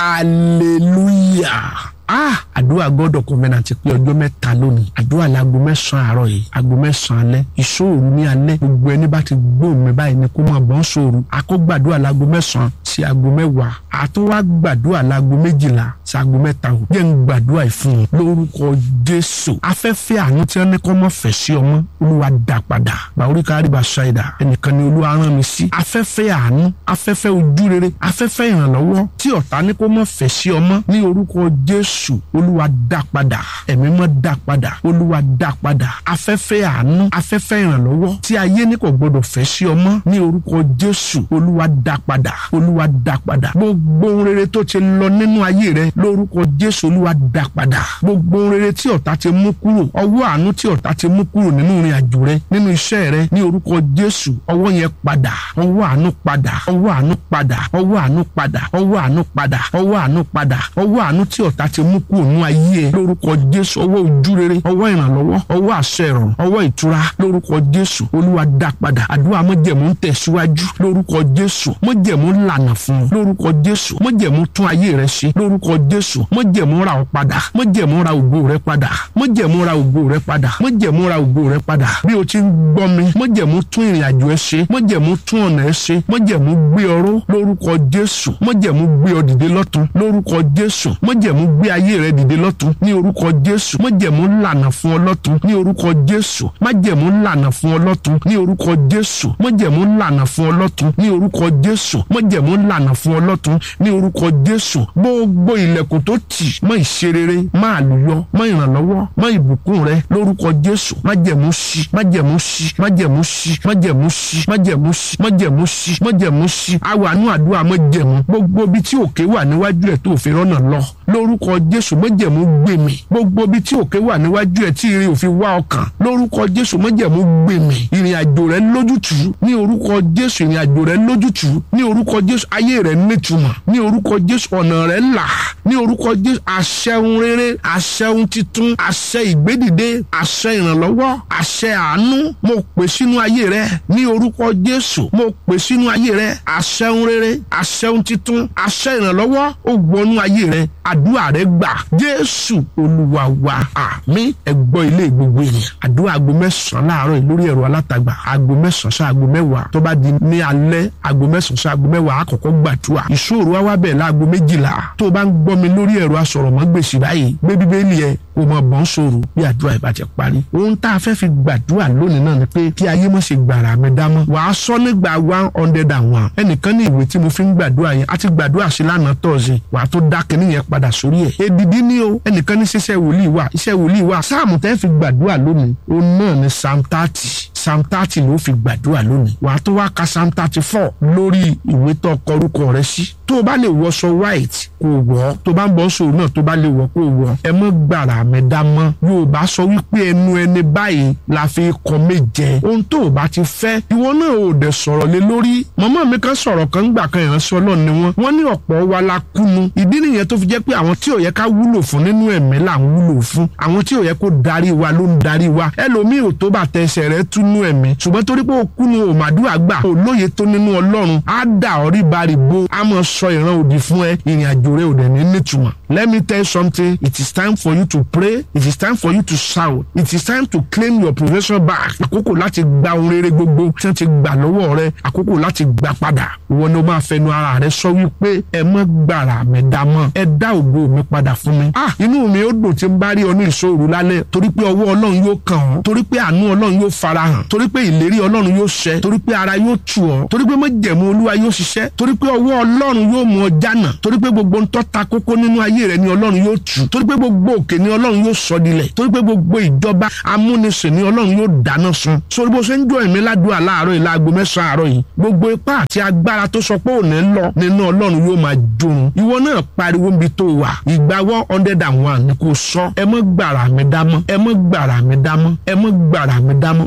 hallelujah ah àdúrà gbọ́dọ̀ covenant pé ọjọ́ mẹ́ta lónìí àdúrà láago mẹ́sàn-án àárọ̀ yìí aago mẹ́sàn-án alẹ́ ìṣòro ní alẹ́ gbogbo ẹni bá ti gbóhùn mi báyìí ni kó máa bọ́ ń ṣòro àkọ́gbàdúrà láago mẹ́sàn-án sí aago mẹ́wàá àtúwá gbàdúrà láago méjìlá sí aago mẹ́ta ò jẹ́ ń gbàdúrà ìfún wọn lórúkọ jésù afẹ́fẹ́ àánú tí wọ́n ní kọ́ mọ́ fẹ́ sí ọmọ olúwa dá padà bàórí kárí bá ṣáìdà ẹnìkan ni olúwa rán mi sí afẹ́fẹ́ àánú afẹ́fẹ́ ojú rere afẹ́fẹ́ ìrànlọ́wọ́ tí ọ̀tá ní kó mọ́ fẹ́ sí ọmọ ní orúkọ jésù olúwa dá padà ẹ̀mí mọ́ dá padà olúwa dá padà afẹ́fẹ́ àánú afẹ́fẹ́ ìrànlọ́wọ́ tí ayé ní kò gbọdọ̀ fẹ́ sí ọmọ ní orúkọ jésù olúwa dá padà olúwa dá padà gbogbo ohun rere tó ti lọ nínú ayé rẹ lórúkọ jésù olúwa dá padà gbogbo ohun rere tí ọ̀tá ti mú kúrò ọwọ́ àánú tí ọ̀tá ti mú kúrò nínú ìrìn àjò rẹ nínú iṣẹ́ rẹ ní orúkọ jésù ọwọ́ yẹn padà ọwọ́ àánú padà ọwọ́ àánú padà ọwọ́ àánú padà ọwọ́ àánú padà ọwọ́ àánú padà ọwọ́ àánú tí ọ̀tá ti mú kúrò nínú ayé ẹ lórúkọ jésù ọwọ́ ojú rere ọwọ́ ìrànlọ́wọ́ ọwọ́ àṣẹ ìrọ̀rùn ọwọ́ ìtura lórúkọ jésù olúwa dá padà àdúrà mọ́jẹ̀mú ń tẹ̀síwájú lórúkọ jésù mọ́jẹ̀mú lànà fún ọ lórúkọ jésù mọ́jẹ̀mú tún ayé rẹ ṣe lórúkọ jésù mọ́jẹ̀mú ra ọ padà mọ́jẹ̀mú ra ògo rẹ padà mọ́jẹ̀mú ra ògo rẹ padà mọ́jẹ̀mú ra ògo rẹ padà bí o ti ń gbọ́ mi mọ́jẹ̀mú tún ìrìn àjò ẹ ṣe mọ́jẹ̀mú tún ọ̀nà ẹ ṣe mọ́jẹ̀mú gbé ọró lórúkọ jésù mọ́jẹ̀mú gbé ọ dìde lọ́tun lórúkọ jésù mọ́jẹ̀mú gbé ayé rẹ dìde lọ́tun ní orúkọ jésù mọ́jẹ̀mú lànà fún ọ lọ́tun ní orúkọ jésù májẹ̀mú lànà fún ọ lọ́tun ní orúkọ jésù mọ́jẹ̀mú lànà fún ọ lọ́tun ní orúkọ jésù mọ́jẹ̀mú lànà fún ọ lọ́tun ní orúkọ jésù gbogbo ilẹ̀kùn tó tì mọ́ ìṣerere mọ́ àlùyọ mọ́ ìrànlọ́wọ́ mọ́ ìbùkún rẹ lórúkọ jésù májẹ̀mú ṣí májẹ̀mú ṣí májẹ̀mú ṣí májẹ̀mú ṣí májẹ̀mú ṣí májẹ̀mú ṣí májẹ̀mú ṣí àwọn àánú àdúrà májẹ̀mú gbogbo ibi tí òkè wà níwájú ẹ̀ tó fi rọ́nà lọ lórúkọ jésù májẹ̀mú gbé mi gbogbo ibi tí òkè wà níwájú ẹ̀ tí ire òfin wá ọkàn lórúkọ jésù májẹ̀mú gbé mi ìrìn àjò rẹ lójútùú ní orúkọ jésù ìrìn àjò rẹ lójútùú ní orúkọ jésù ayé rẹ nítumọ̀ ní orúkọ jésù ọ̀nà rẹ là ní orúkọ jésù àṣẹun rere àṣẹun titun àṣẹ ìgbédìde àṣẹ ìrànlọ́wọ́ àṣẹ àánú mo pè sínú ayé rẹ ní orúkọ jésù mo pè sínú ayé rẹ àṣẹun rere àṣẹun titun àṣẹ ìrànlọ́wọ́ ó wọnú ayé rẹ àdúrà rẹ gbà jésù olúwa wa àmín ẹgbọ́ ilé gbogbo ènìyàn àdúrà aago mẹ́sàn-án láàárọ̀ yìí lórí ẹ̀rọ alátagbà aago mẹ́sàn-án sí aago mẹ́wàá tó bá di ní alẹ́ aago mẹ́sàn-án sí aago mẹ́wàá àkọ́kọ́ gbàdúrà ìṣòro wa wá bẹ̀ láago méjìlá tó o bá ń gbọ́ mi lórí ẹ̀rọ asọ̀rọ̀mọ́gbèsì báyìí gbé bíbélì ẹ kó mọ bọ́n sòrò bí àdúrà ìbá ti parí. ohun tá a fẹ́ fi gbàdúrà lónìí náà ni pé kí ayé mọ̀ ṣe gbàrà mi dámọ́. wàá sọ nígbà one hundred and one. ẹnìkan ní ìwé tí mo fi ń gbàdúrà yẹn a ti gbàdúrà sí lánàá tọ̀sí wàá tó dá kinní yẹn padà sórí ẹ̀. èdìdí ni o ẹnìkan ní ṣiṣẹ́ wòlíì wà iṣẹ́ wòlíì wà sáàmù tẹ́ fi gbàdúrà lónìí òun náà ni psalm thirty psalm thirty ló fi gbàdúrà lónìí wàá tó wá ka psalm thirty four lórí ìwé tó kọ orúkọ rẹ sí tó o bá lè wọṣọ white kò wọ̀ tó bá ń bọ́ sòrò náà tó bá lè wọ̀ kò wọ̀ ẹ mọ́ gbàrà mi dá mọ́ yorùbá sọ wípé ẹnu ẹni báyìí la fi kọ méje ohun tó o bá ti fẹ́ ìwọ náà ò dẹ̀ sọ̀rọ̀ lé lórí màmá mi kan sọ̀rọ̀ kan gbà kan ìránṣẹ́ ọlọ́run ni wọ́n wọ́n ní ọ̀pọ̀ wa la kúnu ìdí nìyẹn tó fi jẹ́ pé àwọn tí ò yẹ ká wúlò fún nínú ẹ̀mí là ń wúlò fún àwọn tí ò yẹ kó darí wa ló ń darí wa ẹlòmíì ò tó bá tẹsẹ̀ rẹ túnú ẹ̀mí ṣùgbọ́n torí pé ó kúnu ò màdúrà gbà ò lóye tó nínú ọlọ́run á dà ọ́ rí baribo á mọ̀ sọ ìran òdì fún ẹ ìrìn àjò rẹ ò dẹ̀ ní nítumọ̀ let me tell you something it is time for you to pray it is time for you to shout it is time to claim your possession back àkókò láti gba ohun rere gbogbo tí wọ́n ti gbà lọ́wọ́ rẹ àkókò láti gbà padà ìwọ ni o máa fẹnu ara rẹ sọ wípé ẹ mọ́ gbàrà mi dá mọ́ ẹ dá ògo mi padà fún mi ah inú mi ó dùn tí n bá rí ọ ní ìṣòro lálẹ́ torí pé ọwọ́ ọlọ́run yóò kàn ọ́ torí pé àánú ọlọ́run yóò farahàn torí pé ìlérí ọlọ́run yóò ṣẹ torí pé ara yóò tù ọ́ torí pé májẹ̀mú olúwa yóò ṣiṣẹ́ torí pé ọwọ́ ọlọ́run yóò mú ọ jánà torí pé gbogbo ń tọ́ta kókó nínú ayé rẹ ni ọlọ́run yóò tù torí pé gbogbo òkè ni ọlọ́run yóò sọ dilẹ̀ torí pé gbogbo ìjọba amúnisìn ni ọlọ́run yóò dáná sun sórí bó ṣe ń jọ ẹ̀mí ládùúgbò láàárọ̀ yìí láago mẹ́sàn-án àárọ̀ yìí gbogbo ipá àti agbára tó sọ pé òní lọ nínú ọlọ́run yóò máa jorun ìwọ náà pariwo níbi tó wà ìgbà one hundred and one ni kò sọ ẹ mọ́ gbàrà mi dámọ́ ẹ mọ́ gbàrà mi dámọ́ ẹ mọ́ gbàrà mi dámọ́ wọn kì í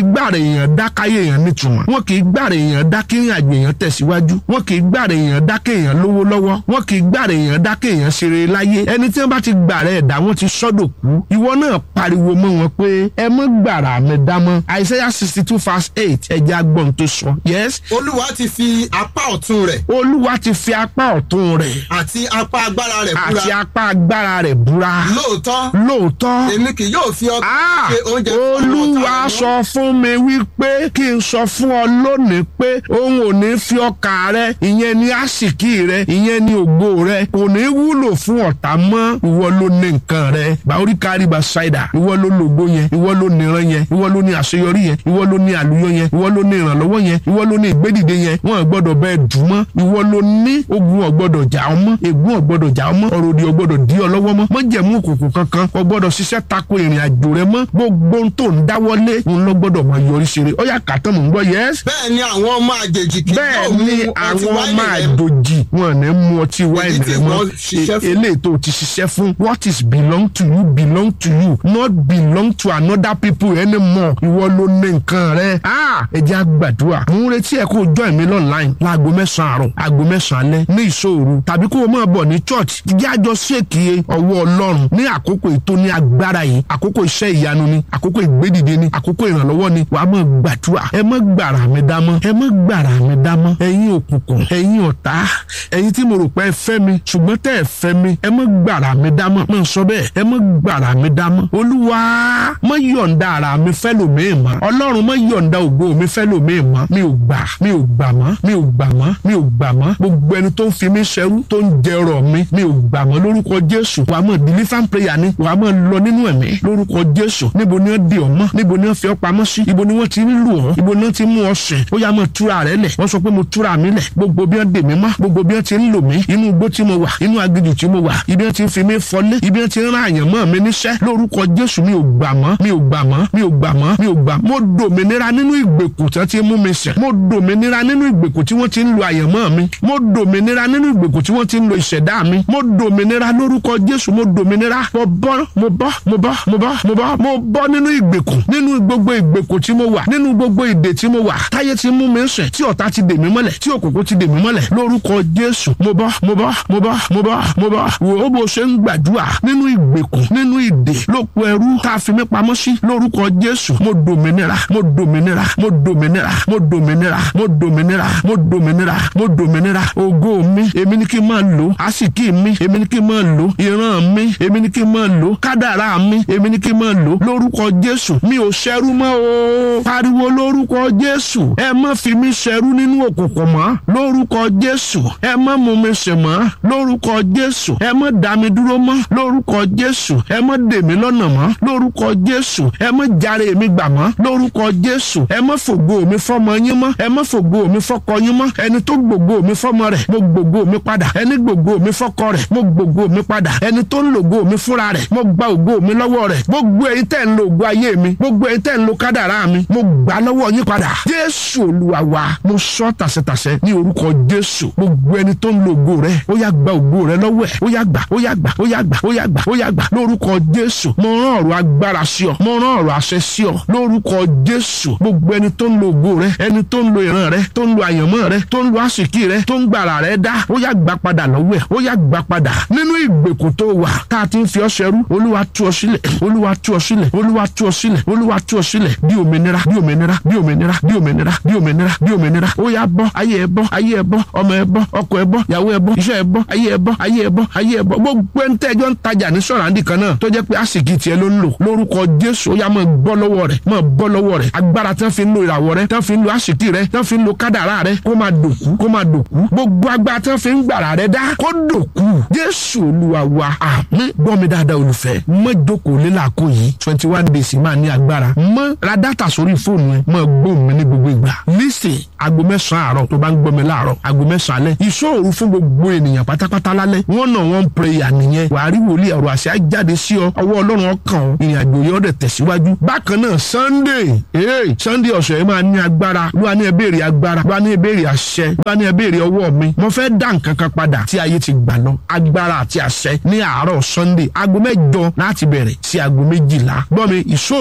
gbàrà èèyàn dákáyé èèyàn nítumọ̀ wọn kì í gbàrà èèyàn dákẹ́ ìrìn àjò èèyàn tẹ̀síwájú wọn kì í gbàrà èèyàn dákẹ́ èèyàn lówó lọ́wọ́ wọn kì í gbàrà èèyàn dákẹ́ èèyàn ṣeré láyé ẹni tí wọn bá ti gbàrà ẹ̀dá wọn ti sọ́dọ̀ kú ìwọ náà pariwo mọ́ wọn pé ẹ mọ́ gbàrà mi dámọ́ Isaiah sixty two verse eight ẹ̀jẹ̀ agbọ̀n tó sọ yes olúwa ti fi apá ọ̀tún rẹ̀ olúwa ti fi apá ọ̀tún rẹ̀ àti apá agbára rẹ̀ búra àti apá agbára rẹ̀ búra lóòótọ́ lóòótọ́ èmi kì yóò fi ọkàn Ah, ṣe oúnjẹ fún àwọn olúwa ọ̀tá rẹ̀ sọ fún mi wípé kí n sọ fún ọ lónìí pé òun ò ní fi ọkà rẹ ìyẹn ní àsìkí rẹ ìyẹn ní ògo rẹ kò ní wúlò fún ọ̀tá mọ́ ìwọ ló ní nǹkan rẹ bàórí kárí bá ṣáìdà ìwọ ló lògbó yẹn ìwọ ló ní ìran yẹn ìwọ ló ní àṣeyọrí yẹn ìwọ ló ní àlùyọ yẹn ìwọ ló ní ìrànlọ́wọ́ yẹn ìwọ ló ní ìgbédìde yẹn wọn ò gbọ́dọ̀ bẹ́ẹ̀ dùn mọ́ ìwọ ló ní ogun ò gbọ́dọ̀ jà ọ́ mọ́ ègún ò gbọ́dọ̀ jà ọ́ mọ́ ọ̀rọ̀ òdì ò gbọ́dọ̀ dí ọ lọ́wọ́ mọ́ mọ́jẹ̀mú òkùnkùn kankan ò gbọ́dọ̀ ṣiṣẹ́ tako ìrìn àjò rẹ mọ́ gbogbo ohun tó ń dáwọ́lé òun ló gbọ́dọ̀ máa yọrí ṣeré ó yá kàtọ́ mò ń gbọ́ yẹ́s bẹ́ẹ̀ ni àwọn ọmọ àjèjì kì bẹ́ẹ̀ yóò mu ni ọtí àwọn wáìnì máa rẹ̀ dòjì wọn ní mú ọtí wáìnì tí rẹ mọ́ wọ́n ṣiṣẹ́ E- fún. eléyìí tó ti ṣiṣẹ́ fún what is belong to you belong to you not belong to another people anymore ìwọ ló ní nǹkan rẹ ah ẹ jẹ́ àgbàdua mò ń retí ẹ kó o join mi online láago mẹ́sàn-án àárọ̀ aago mẹ́sàn-án alẹ́ ní ìṣòro tàbí kó o máa bọ̀ ní church jẹ́ àjọ ṣèkì ọwọ́ ọlọ́run ní àkókò ètò ní agbára yìí àkókò iṣẹ́ ìyanu ni àkókò ìgbédìde ni àkókò ìrànlọ́wọ́ ni wàá máa gbàdúrà ẹ má gbàrà mi dámọ́ ẹ má gbàrà mi dámọ́ ẹ̀yin òkùnkùn ẹ̀yin ọ̀tá ẹ̀yin tí mo rò pé ẹ fẹ́ mi ṣùgbọ́n tẹ́ ẹ fẹ́ mi ẹ má gbàrà mi dámọ́ máa sọ bẹ́ẹ̀ ẹ má gbàrà mi dámọ́ olúwa má yọ̀ǹda ara mi fẹ́ lòmíì mọ́ ọlọ́run má yọ̀ǹda ògo mi fẹ́ lòmíì mọ́ mi ò gbà mi ò gbà mọ́ mi ò gbà mọ́ mi ò gbà mọ́ gbogbo ẹni tó ń fi mí ṣẹrú tó ń jẹrọ mi mi ò gbà mọ́ lórúkọ jésù wàá mọ̀ deliverance prayer ni wàá mọ̀ lọ nínú ẹ̀mí lórúkọ jésù níbo ni wọ́n di ọ́ mọ́ níbo ni wọ́n fi ọ́ pamọ́ sí ibo ni wọ́n ti ń lù ọ́ ibo ni wọ́n ti mú ọ sìn ó yá mọ̀ túra rẹ lẹ̀ wọ́n sọ pé mo túra mi lẹ̀ gbogbo bí wọ́n dè mí mọ́ gbogbo bí wọ́n ti ń lò mí inú igbó tí mo wà inú aginjù tí mo wà ibi wọ́n ti ń fi mí fọlé ibi wọ́n ti ń rán àyàn mọ́ mi níṣẹ́ lórúkọ jésù mi ò gbà mọ́ mi ò gbà mọ́ mi ò gbà mọ́ mi ò gbà mo dòmìnira nínú ìgbèkùn tí wọ́n ti mú mi sìn mo dòmìnira nínú ìgbèkùn tí wọ́n ti ń lo àyàn mọ́ mi mo dòmìnira nínú ìgbèkùn tí wọ́n ti ń lo ìṣẹ̀dá mi mo dòmìnira lórúkọ jésù mo dòmìnira mo bọ́ mo bọ́ mo bọ́ mo bọ́ mo bọ́ mo bọ́ nínú ìgbèkùn nínú gbogbo ìgbèkùn tí mo wà nínú gbogbo ìdè tí mo wà táyé ti mú mi sìn tí ọ̀tá ti dè mí mọ́lẹ̀ tí òkùnkùn ti dè mí mọ́lẹ̀ lórúkọ jésù mo bọ́ mo bọ́ mo bọ́ mo bọ́ mo bọ́ wò ó bó ṣe ń gbàdúrà nínú ìgbèkùn nínú ìdè lóko ẹrú tá a fi mí pamọ́ sí lórúkọ jésù mo dòmìnira mo dòmìnira mo dòmìnira mo dòmìnira mo dòmìnira mo dòmìnira mo dòmìnira ògo mi èmi ni kí n máa lò àsìkí mi èmi ni kí n máa lò ìran mi èmi ni kí n máa lò kádàrá mi èmi ni kí n máa lò lórúkọ jésù mi ò ṣẹrú mọ́ o pariwo lórúkọ jésù ẹ má fi mí ṣẹrú nínú òkùnkùn mọ́ lórúkọ jésù ẹ má mú mi sìn mọ́ lórúkọ jésù ẹ má dá mi dúró mọ́ lórúkọ jésù ẹ má dè mí lọ́nà mọ́ lórúkọ jésù ẹ má jàre mi gbà mọ́ lórúkọ jésù ẹ má fògo mi fọmọ yín mọ́ ẹ má fògo mi fọkọ yín mọ́ ẹni tó gbògo mi fọmọ rẹ̀ mo gbògo mi padà ẹni gbògo mi fọkọ rẹ̀ mo gbògo mi padà ẹni tó ń lògo mi fúnra rẹ̀ mo gba ògo mi lọ́wọ́ rẹ̀ gbogbo ẹ̀yin tẹ́ ń lo ògo ayé mi gbogbo ẹ̀yin tẹ́ ń lo kádàrá mi mo gbà lọ́wọ́ yín padà jésù olúwa wa mo sọ tàṣẹtàṣẹ ní orúkọ jésù gbogbo ẹni tó ń lo ògo rẹ̀ ó yá gba ògo rẹ̀ lọ́wọ́ ẹ̀ ó yá gbà ó yá gbà ó yá gbà ó yá gbà ó yá gbà lórúkọ jésù mo rán ọ̀rọ̀ agbára sí ọ mo rán ọ̀rọ̀ àṣẹ sí ọ lórúkọ jésù gbogbo ẹni tó ń lo ògo rẹ̀ ẹni tó ń lo ìran rẹ̀ tó ń lo àyànmọ́ rẹ̀ tó ń lo àsìkí rẹ̀ tó ń gbàrà rẹ̀ dá ó yá gbà padà lọ́wọ́ ẹ̀ ó yá gbà padà nínú ìgbèkùn tó wà tá a ti ń fi ọ́ ṣẹrú olúwa tú ọ sílẹ̀ olúwa tú ọ sílẹ̀ olúwa tú ọ sílẹ̀ olúwa tú ọ sílẹ̀ bí òmìnira bí òmìnira bí òmìnira bí òmìnira bí òmìnira bí òmìnira ó yá bọ́ ayé ẹ bọ́ ayé ẹ bọ́ ọmọ ẹ bọ́ ọkọ ẹ bọ́ ìyàwó ẹ bọ́ iṣẹ́ ẹ bọ́ ayé ẹ bọ́ ayé ẹ bọ́ ayé ẹ bọ́ gbogbo ẹni tẹ́jọ́ ń tajà ní sọ̀rọ̀ àǹdí kan náà tó jẹ́ pé àsìkí tiẹ̀ ló ń lò lórúkọ jésù ó yá máa bọ́ lọ́wọ́ rẹ̀ máa bọ́ lọ́wọ́ rẹ̀ agbára tán fi ń lo ìràwọ̀ rẹ̀ tán fi ń lo àsìkí rẹ̀ tán fi ń lo kádàrá rẹ̀ kó máa dòkú kó máa dòkú gbogbo agbára tán fi ń gbàrà rẹ̀ dá kó dòkú jésù olúwa wa àmín gbọ́ mi dáadáa olùfẹ́ mọ́ jókòó lélàkó yìí twenty one days máa ní agbára mọ́ ra dátà sórí fóònù ẹ mọ́ gbóhùn mi ní gbogbo ìgbà lísì aago mẹ́sàn-án àárọ̀ tó bá ń gbọ́ mi láàárọ̀ aago mẹ́sàn-án alẹ́ ìṣòro fún gbogbo ènìyàn pátápátá lálẹ́ wọ́n náà wọ́n ń prayer nìyẹn wàá rí wòlíì ọ̀rọ̀ àṣẹ jáde sí ọ ọwọ́ ọlọ́run ọkàn ọ ìrìn àjò yẹn ọ̀dẹ̀ tẹ̀síwájú bákan náà sunday ee sunday ọ̀sẹ̀ yẹn máa ní agbára ló wà ní ẹ béèrè agbára ló wà ní ẹ béèrè àṣẹ ló wà ní ẹ béèrè ọwọ́ mi mo fẹ́ dá nǹkan kan padà tí ayé ti gbà lọ agbára àti àṣẹ ní àárọ̀ sunday aago mẹ́jọ láti bẹ̀rẹ̀ sí aago méjìlá gbọ́ mi ìṣó